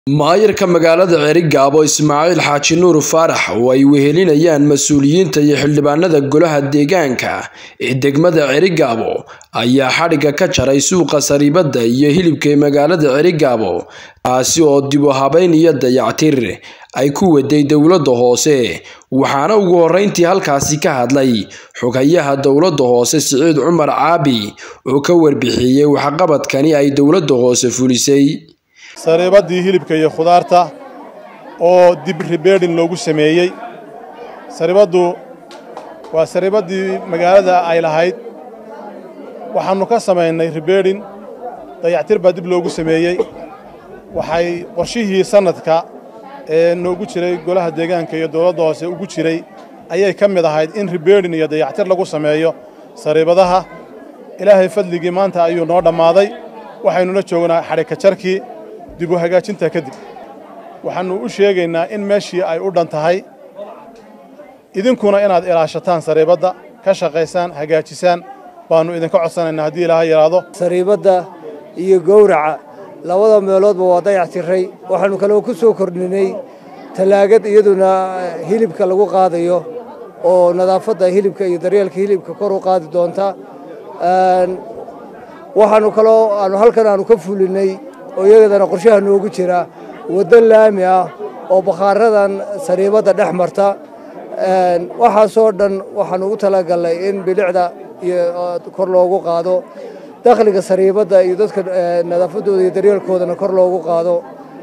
maayarka magaalada ceerigaabo ismaaciil xaaji nuur faarax oo ay wehelinayaan mas-uuliyiinta iyo xildhibaanada golaha deegaanka ee degmada ceerigaabo ayaa xadhigga ka jaray suuqa sariibada iyo hilibka ee magaalada ceerigaabo taasi oo dib u habeyn iyo dayactir ay ku waday dowladda hoose waxaana ugu horreyntii halkaasi ka hadlay xogayaha dowladda hoose siciid cumar caabi oo ka warbixiyey waxqabadkani ay dowladda hoose fulisay sariibadii hilibka iyo khudaarta oo dib ribeedhin loogu sameeyey sariibaddu waa sariibaddii magaalada ay lahayd waxaannu ka samaynay ribeedhin dayactir baa dib loogu sameeyey waxay qorshihii sannadka ee noogu jiray golaha deegaanka iyo dowladda hoose ugu jiray ayay ka mid ahayd in ribeedhin iyo dayactir lagu sameeyo sariibadaha ilaahay fadligii maanta ayuu noo dhammaaday waxaynula joognaa xadhigka jarkii dib u hagaajinta kadib waxaannu u sheegaynaa in meeshii ay u dhan tahay idinkuna inaad ilaashataan sariibadda ka shaqaysaan hagaajisaan baannu idinka codsanaynaa haddii ilaaha yidhaahdo sariibadda iyo gowraca labada meeloodba waa dayac tiray waxaannu kaloo ku soo kordhinay tallaagad iyaduna hilibka lagu qaadayo oo nadaafadda hilibka iyo daryeelka hilibka kor u qaadi doonta waxaannu kaloo aanu halkan aanu ka fulinay oo iyadana qorshaha noogu jira waddo laami ah oo bakhaaradan sariibadda dhex marta waxaasoo dhan waxaanu ugu talagalnay in bilicda iyo kor loogu qaado dakhliga sariibadda iyo dadka nadaafaddooda iyo daryeelkoodana kor loogu qaado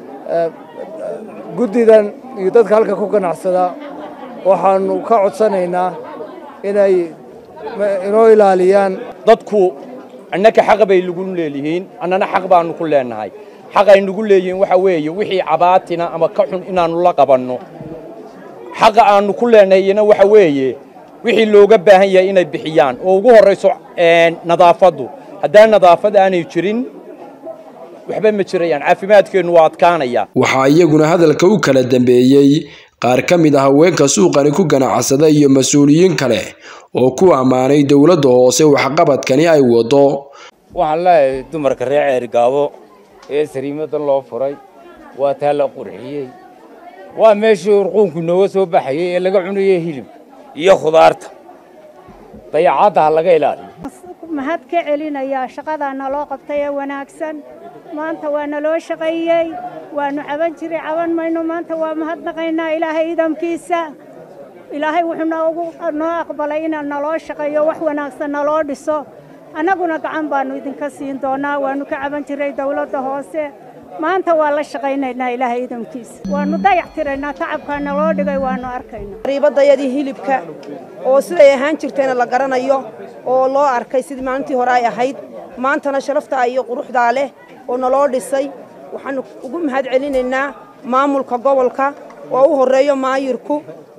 guddidan iyo dadka halka ku ganacsada waxaanu ka codsanaynaa inay inoo ilaaliyaan dadku annaka xaq bay lagu leelihiin annana xaq baannu ku leennahay xaq ay nagu leeyihiin waxa weeye wixii cabaatina ama ka xun inaannu la qabanno xaqa aannu ku leennahayna waxa weeye wixii looga baahan yahay inay bixiyaan oo ugu horrayso nadaafaddu haddaan nadaafad aanay jirin waxba ma jirayaan caafimaadkeennu waa adkaanaya waxaa iyaguna hadalka u kala dambeeyey qaar ka mid ah haweenka suuqani ku ganacsada iyo mas-uuliyiin kale oo ku ammaanay dowladda hoose waxqabadkani ay waddo waxaan leeyahay dumarka reer ceerigaabo ee sariimadan loo furay waa taa la qurxiyey waa meeshii urquunku nooga soo baxayey ee laga cunayey hilibka iyo khudaarta dayacadda ha laga ilaaliyo mahad ka celinayaa shaqadaa naloo qabtay ee wanaagsan maanta waa naloo shaqeeyey waannu caban jiray caban mayno maanta waa mahadnaqaynaa ilaahay idamkiisa ilaahay wuxuu noogu noo aqbalay inaan naloo shaqeeyo wax wanaagsan naloo dhiso annaguna gacan baannu idinka siin doonaa waannu ka caban jiray dawladda hoose maanta waa la shaqaynaynaa ilaahay idamkiisa waannu dayac tiraynaa tacabkaa naloo dhigay waannu arkaynaa riibadayadii hilibka oo siday ahaan jirtayna la garanayo oo loo arkay sidii maalintii hore ay ahayd maantana sharaftaa iyo quruxdaa leh oo naloo dhisay waxaannu ugu mahad celinaynaa maamulka gobolka oo u horreeyo maayirku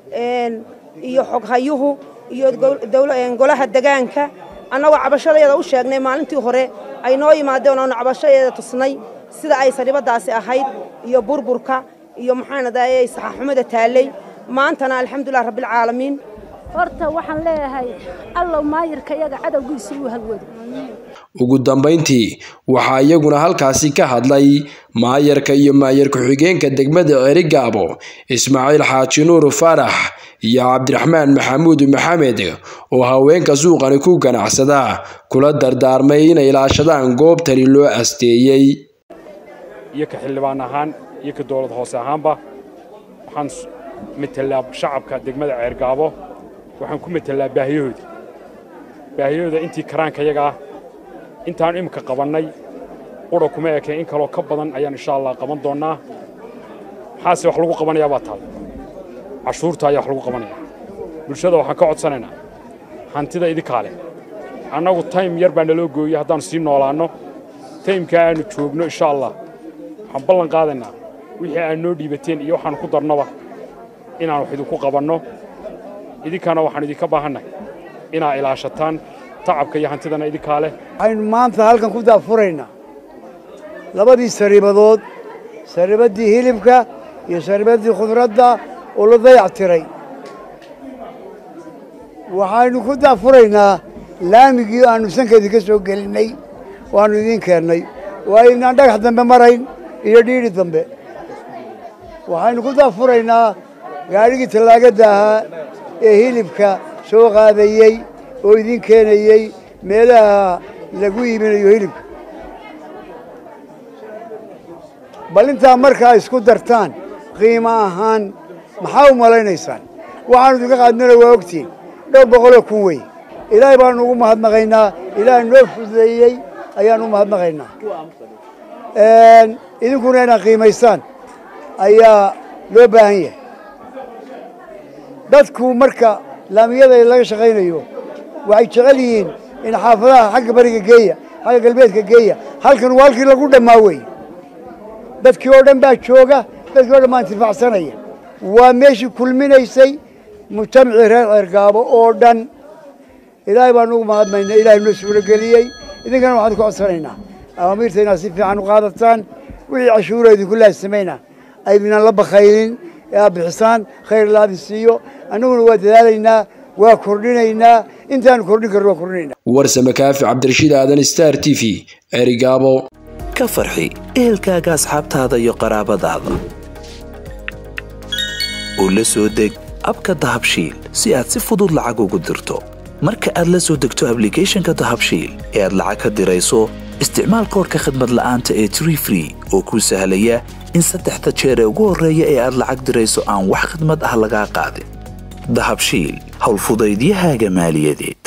iyo xoghayuhu iyo golaha degaanka annagoo cabashadeeda u sheegnay maalintii hore ay noo yimaadeen oonu cabashadeeda tusnay sida ay sariibaddaasi ahayd iyo burburka iyo maxaanadaayey saxaxumada taallay maantana alxamdulilah rabbilcaalamiin horta waxaan leeyahay allow maayirka yaga cadowgiisa uu halwado ugu dambayntii waxaa iyaguna halkaasi ka hadlay maayarka iyo maayar ku-xigeenka degmada ceerigaabo ismaaciil xaaji nuur faarax iyo cabdiraxmaan maxamuud maxamed oo haweenka suuqani ku ganacsada kula dardaarmay inay ilaashadaan goobtani loo asteeyey iyo ka xildhibaan ahaan iyo ka dowlad hoose ahaanba waxaan metelaa shacabka degmada ceergaabo waxaan ku metelaa baahiyahooda baahiyahooda intii karaanka yaga ah intaanu iminka qabannay qura kuma ekeen in kaloo ka badan ayaan insha allah qaban doonnaa maxaase wax lagu qabanayaa baa taal cashuurta ayaa wax lagu qabanaya bulshada waxaan ka codsanaynaa hantida idinkaa leh annagu taym yar baa naloo gooyey haddaannu sii noolaanno taymkaa aannu joogno insha allah waxaan ballan qaadaynaa wixii aad noo dhiibateen iyo waxaannu ku darnoba inaan wax idinku qabanno idinkana waxaan idinka baahannahay inaa ilaashataan tacabka iyo hantidana idinkaa leh waxaynu maanta halkan ku daafuraynaa labadii sariibadood sariibaddii hilibka iyo sariibaddii khudradda oo la dayac tiray waxaynu ku daafuraynaa laamigii aannu sankeedii ka soo gelinnay waannu idiin keennay waa inaan dhagax dambe marayn iyo dhiidhi dambe waxaynu ku daafuraynaa gaadhigii tallaagadda ahaa ee hilibka soo qaadayey oo idin keenayey meelaha lagu iibinayo hilibka bal intaa markaa isku dartaan qiimo ahaan maxaa u malaynaysaan waxaanu idinka qaadnana waa ogtiin dhowr boqoloo kun wey ilaahay baanu ugu mahadnaqaynaa ilaahay noo fududeeyey ayaanu u mahadnaqaynaa idinkuna inaad qiimaysaan ayaa loo baahan yahay dadku marka laamiyada laga shaqaynayo waxay jecel yihiin in xaafadaha xagga bariga geeya xagga galbeedka geeya halkan waa halkii lagu dhammaa wey dadkii oo dhan baa jooga dadkii o dhan baa intifacsanaya waa meeshii kulminaysay mujtamacii reer ceergaabo oo dhan ilaahay baanu ugu mahadmaynaa ilaahay noo suurageliyey idinkana waxaan ku codsanaynaa awaamiirta inaad si fiican u qaadataan wixii cashuura idinku laasimayna aydinaan la bakaynin ee aad bixisaan khayr laadin siiyo annaguna waa dadaalaynaa waa kordhinaynaa intaanu kordhin karno waa kordhinaynaa warsame kaafi cabdirashiid aadan star t v ceerigaabo ka farxi ehelkaaga asxaabtaada iyo qaraabadaada oo la soo deg abka dahabshiil si aad si fudud lacag ugu dirto marka aad la soo degto ablicathonka dahabshiil ee aad lacag ka dirayso isticmaal koorka khadmad la'aanta ee tree free oo kuu sahlaya in saddexda jeer ee ugu horreeya ee aad lacag dirayso aan wax khadmad ah lagaa qaadin dahabshiil howlfudaydiyahaaga maaliyadeed